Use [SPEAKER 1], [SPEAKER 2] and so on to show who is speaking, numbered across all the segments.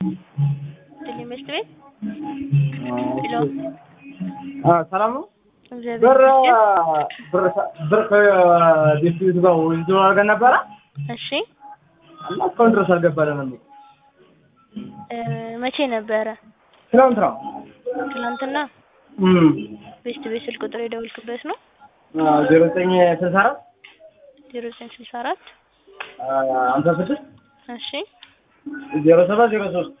[SPEAKER 1] ትምህርት ቤት ሄሎ
[SPEAKER 2] ሰላም ነው።
[SPEAKER 1] እግዚአብሔር
[SPEAKER 2] ብር
[SPEAKER 1] ይመስገን።
[SPEAKER 2] ብር ብር ከዲስትሪክቱ ጋር ውይይት አድርገን ነበረ
[SPEAKER 1] እሺ
[SPEAKER 2] እና እስካሁን ድረስ አልገባልንም።
[SPEAKER 1] እ መቼ ነበረ?
[SPEAKER 2] ትናንት ነው።
[SPEAKER 1] ትናንትና
[SPEAKER 2] እም
[SPEAKER 1] ቤስት ቤት ስልክ ቁጥር የደወልክበት ነው?
[SPEAKER 2] ዜሮ ዘጠኝ ስልሳ አራት
[SPEAKER 1] ዜሮ ዘጠኝ ስልሳ አራት
[SPEAKER 2] ሀምሳ ስድስት
[SPEAKER 1] እሺ
[SPEAKER 2] ዜሮ ሰባት ዜሮ ሶስት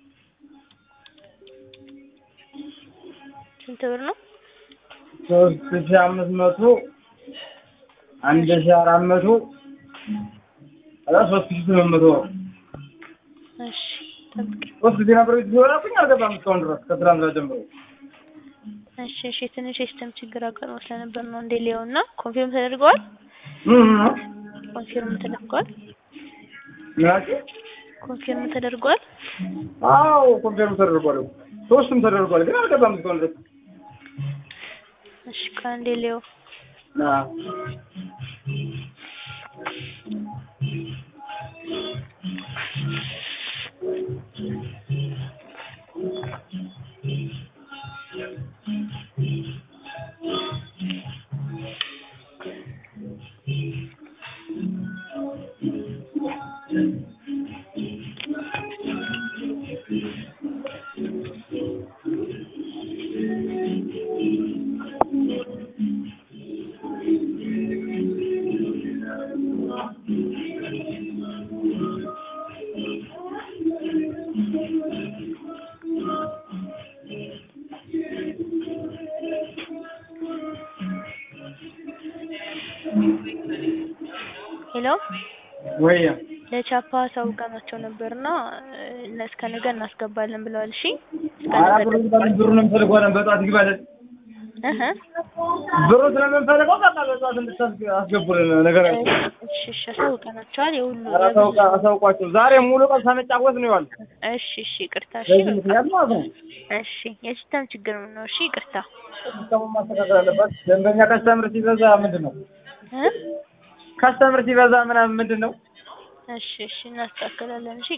[SPEAKER 1] ስንት ብር ነው?
[SPEAKER 2] ሶስት ሺህ አምስት መቶ አንድ ሺህ አራት መቶ ከዛ ሶስት ሺህ ስምንት መቶ
[SPEAKER 1] እሺ ጠብቅ።
[SPEAKER 2] ሶስት ጊዜ ነበር ሲሆናብኝ አልገባም እስካሁን ድረስ ከትናንትና ጀምሮ
[SPEAKER 1] እሺ እሺ ትንሽ የሲስተም ችግር አጋጥሞ ስለነበር ነው እንዴ ሊሆን እና ኮንፊርም ተደርገዋል?
[SPEAKER 2] እም
[SPEAKER 1] ኮንፊርም ተደርገዋል?
[SPEAKER 2] ምናምን
[SPEAKER 1] ኮንፊርም ተደርገዋል?
[SPEAKER 2] አዎ ኮንፊርም ተደርጓል። ሶስቱም ተደርጓል፣ ግን አልገባም እስካሁን ድረስ
[SPEAKER 1] እሺ ከአንዴ ሊዮ
[SPEAKER 2] አዎ
[SPEAKER 1] ሄሎ
[SPEAKER 2] ወይ
[SPEAKER 1] ለቻፓ አሳውቀናቸው ነበርና እነ እስከ ነገ እናስገባለን ብለዋል። እሺ እስከ
[SPEAKER 2] ኧረ
[SPEAKER 1] ነገ
[SPEAKER 2] ብሩን ይባላል ብሩን እንፈልገዋለን በጠዋት ይግባልን
[SPEAKER 1] እህ
[SPEAKER 2] ብሩ ስለምንፈልገው በቃ በጠዋት እንድታስገቡልን ነገር አለ።
[SPEAKER 1] እሺ እሺ አሳውቀናቸዋል። የሁሉ
[SPEAKER 2] ኧረ አሳውቃ አሳውቋቸው ዛሬ ሙሉ ቀን ሳንጫወት ነው የዋልኩት።
[SPEAKER 1] እሺ እሺ ይቅርታ። እሺ
[SPEAKER 2] በዚህ
[SPEAKER 1] በቃ
[SPEAKER 2] ምክንያት ማለት ነው።
[SPEAKER 1] እሺ የሲስተም ችግር ነው። እሺ ይቅርታ
[SPEAKER 2] ሲስተሙን ማስተካከል አለበት። ደንበኛ ከስተምር ሲበዛ ምንድን ነው
[SPEAKER 1] እ
[SPEAKER 2] ከስተምር ሲበዛ ምናምን ምንድን ነው
[SPEAKER 1] እሺ እሺ እናስተካክላለን። እሺ